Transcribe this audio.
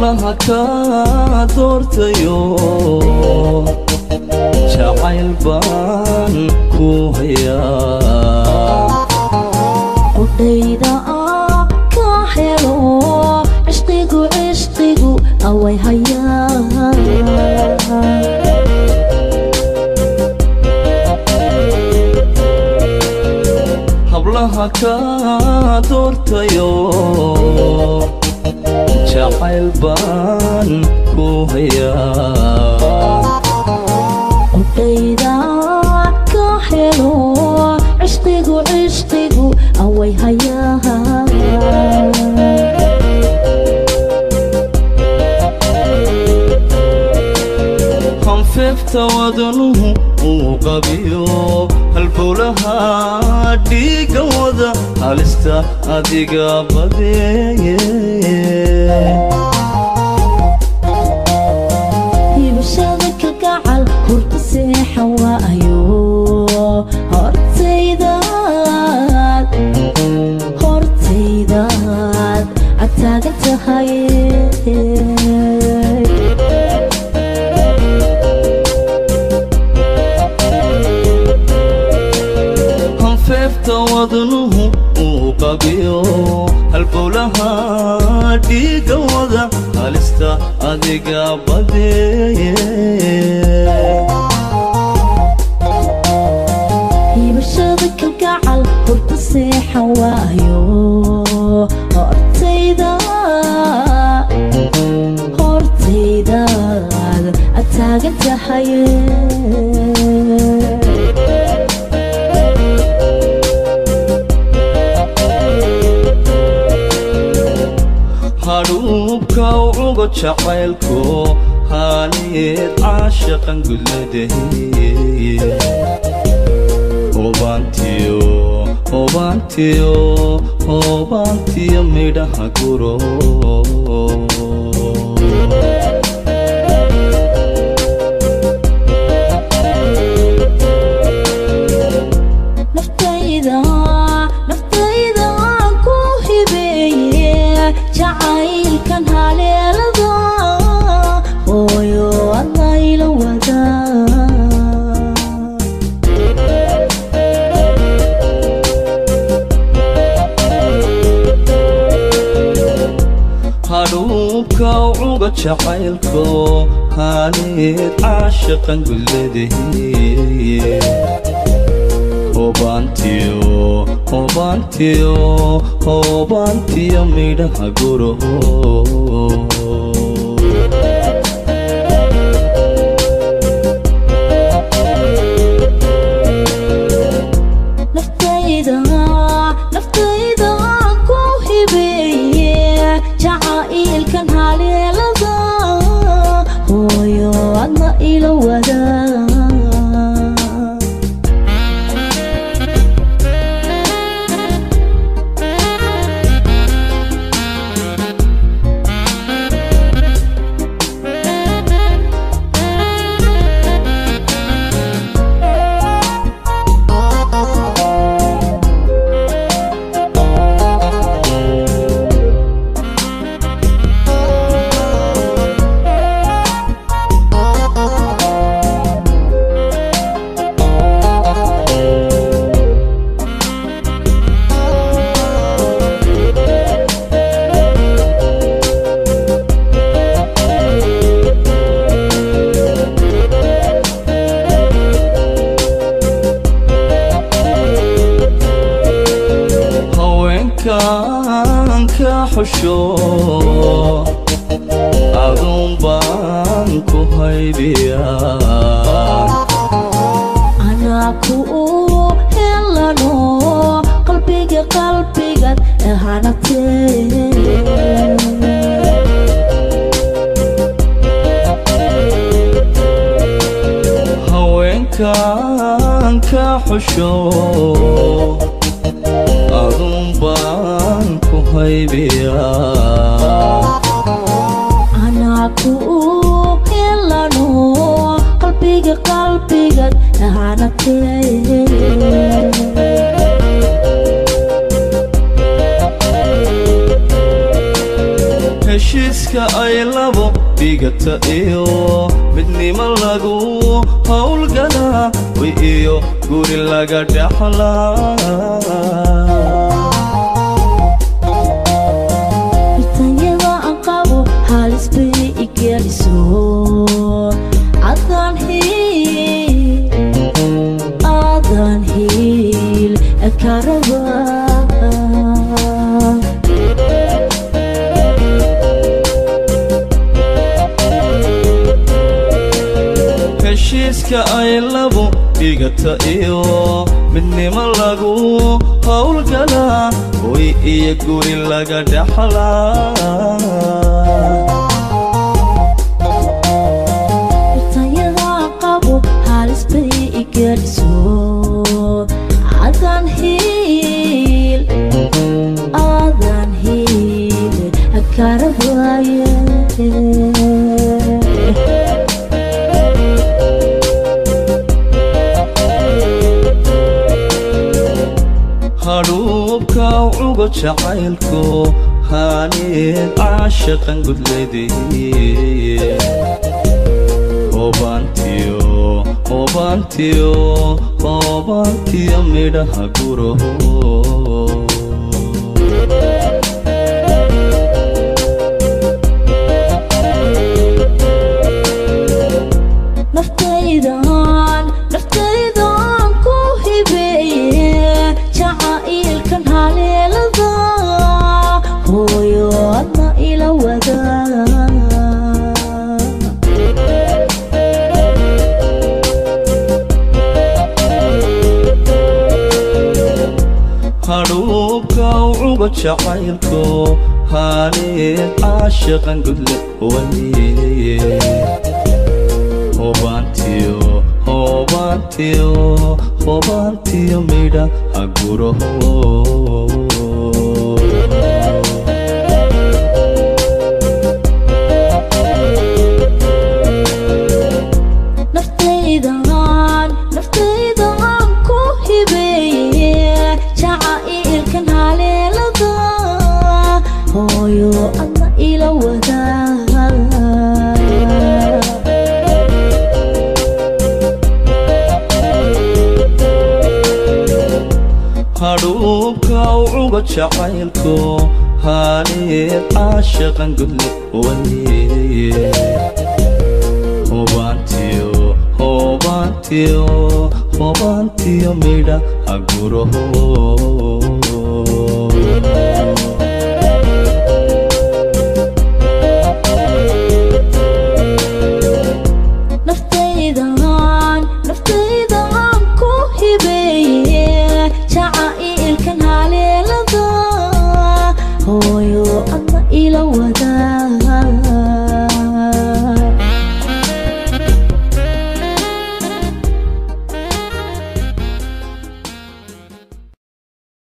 hablaha ka doortayo jacayl baan ku hayaa qudhayda ka helo cishqigu cishqigu away hayaan hablaha ka doortayo jacayl baan ku hayaa qudhayda ka helo cishqigu cishqigu away hayaan hanfeefta wadanuhu uu qabiyo halbowlaha dhiiga wada halista adiga badeeye hibashada kalgacal hurta seexa waayo hortaydaad hortaydaad adtaagan tahay hanfeefta wadanuhu uu qabiyo halbowlaha dhiiga wada halista adiga badeeye hibashada kalgacal hurta seexa waayo hortaydaad hortaydaad adtaagan tahay hadhuubka ucugo jacaylku haaniyeed caashaqan gudladahiye hobaantiyo hobaantiyo hobaantiyo midhaha guro naftayda naftayda ku hibeeye jacaylkan haleelada hooyo adayla wadaa hadhuubka ucuga jacaylku haaniyeed caashaqan gudladahiye hobaantiyo hobaantiyo hobaantiyo midhaha guro naftayda naftayda ku hibeeye jacaylkan haleelada hooyo adna ila wadaa haweenkan ka xusho aduun baan ku haybiyaa anaa ku helano qalbiga qalbigaad ahanatee haweenkan ka xusho aduun baan ku haybiyaa anaa ku helano qalbiga qalbigaad ahanatee heshiiska ay labo dhigata iyo midnimo lagu howlgalaa way iyo guri laga dhaxlaa Bitanyada aan qabo halis bay i geliso Adaan hiil Adaan hiil ka rabaa heshiiska ay labo dhigata iyo midnimo lagu howlgalaa way iyo guri laga dhaxlaa Bitanyada aan qabo halis bay i geliso Adaan hiil Adaan hiil ka rabaaye hadhuubka cugo jacaylku haanid caashaqan gudleedeye hoobaantiyo hoobaantiyo hoobaantiyo midhaha guro naftaydan naftaydan ku hibeeye jacaylkan haleelada hooyo adna ila wadaa hadhuubka cugo jacaylku haanid caashaqan gudle waye hoobaantiyo hoobaantiyo hoobaantiyo midha haguro naftaydan naftaydan ku hibeeye jacaylkan haleelada hooyo adna ila wadaa hadhuubka cugo jacaylku haanid caashaqan gudle waye hoobaantiyo hoobaantiyo hoobaantiyo midha haguro naftaydan naftaydan ku hibeeye jacaylkan haleelada hooyo adna ila wadaa